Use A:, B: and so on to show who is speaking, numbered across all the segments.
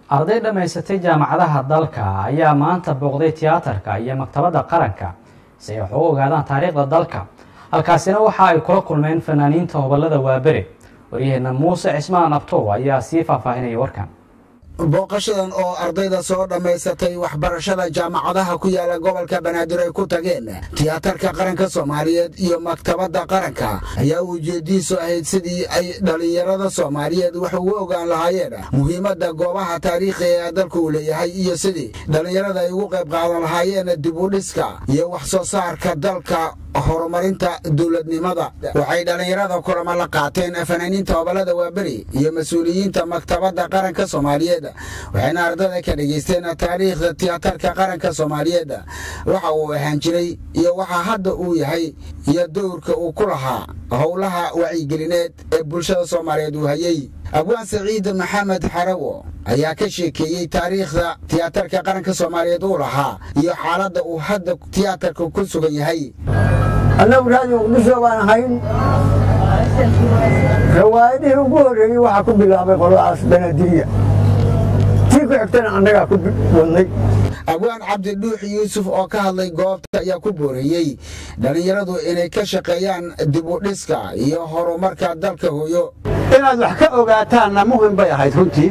A: arday dhammaysatay jaamacadaha dalka ayaa maanta booqday tiyaatarka iyo maktabadda qaranka si ay wax u ogaadaan taariikhda dalka halkaasina waxa ay kula kulmeen fanaaniinta hobolada waabere waryaheena muuse cismaan abtow ayaa sii faahfaahinaya warkan
B: booqashadan oo ardayda soo dhammaysatay waxbarashada jaamacadaha ku yaala gobolka banaadir ay ku tageen tiyaatarka qaranka soomaaliyeed iyo maktabadda qaranka ayaa ujeediisu ahayd sidii ay dhallinyarada soomaaliyeed wax ugu ogaan lahaayeen muhiimadda goobaha taariikhiga ee dalku uu leeyahay iyo sidii dhallinyarada ay ugu qayb qaadan lahaayeen dib u dhiska iyo wax soo saarka dalka horumarinta dowladnimada waxay dhallinyarada kulamo la qaateen fanaaniinta hobolada waaberi iyo mas-uuliyiinta maktabadda qaranka soomaaliyeed waxayna ardada ka dhegaysteen taariikhda tiyaatarka qaranka soomaaliyeed waxa uu ahaan jiray iyo waxa hadda uu yahay iyo dowrka uu ku lahaa howlaha wacyigelineed ee bulshada soomaaliyeed uu hayey abwaan saciid maxamed xarawo ayaa ka sheekeeyey taariikhda tiyaatarka qaranka soomaaliyeed uu lahaa iyo xaaladda uu hadda tiyaatarka ku sugan yahay
C: annagu raadiyo muqdisho baan ahayn rawaayadihii ugu horreeyey waxaa ku bilaabay qoladaas banadiya tii ku xigtana annagaa ku wadnay
B: abwaan cabdidhuux yuusuf oo ka hadlay goobta ayaa ku booreeyey dhallinyaradu inay ka shaqeeyaan dib u dhiska iyo horumarka dalka hooyo
D: inaad wax ka ogaataanna muhim bay ahayd runtii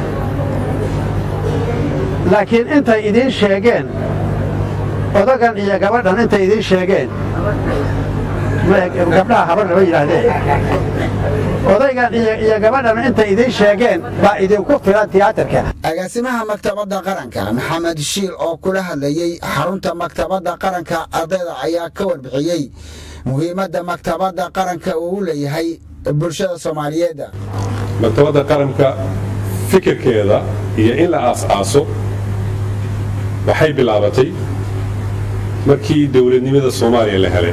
D: laakiin intay idiin sheegeen odagan iyo gabadhan intay idiin sheegeen gabdhaha habar lama yidhaahdeen odaygan iyo gabadhan intay idiin sheegeen baa idinku filan tiyaatarka
B: agaasimaha maktabadda qaranka maxamed shiil oo kula hadlayey xarunta maktabadda qaranka ardayda ayaa ka warbixiyey muhiimadda maktabadda qaranka uu u leeyahay bulshada soomaaliyeed
E: maktabadda qaranka fikirkeeda iyo in la aas-aaso waxay bilaabatay markii dowladnimada soomaaliya la helay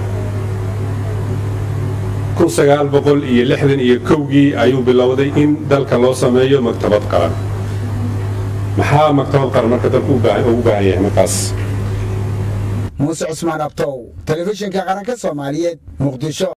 E: kun sagaal boqol iyo lixdan iyo kowgii ayuu bilowday in dalka loo sameeyo maktabad qaran maxaa maktabad qaran marka dalku ugu baahan yahay markaas
B: muuse cusmaan abtow telefishinka qaranka soomaaliyeed muqdisho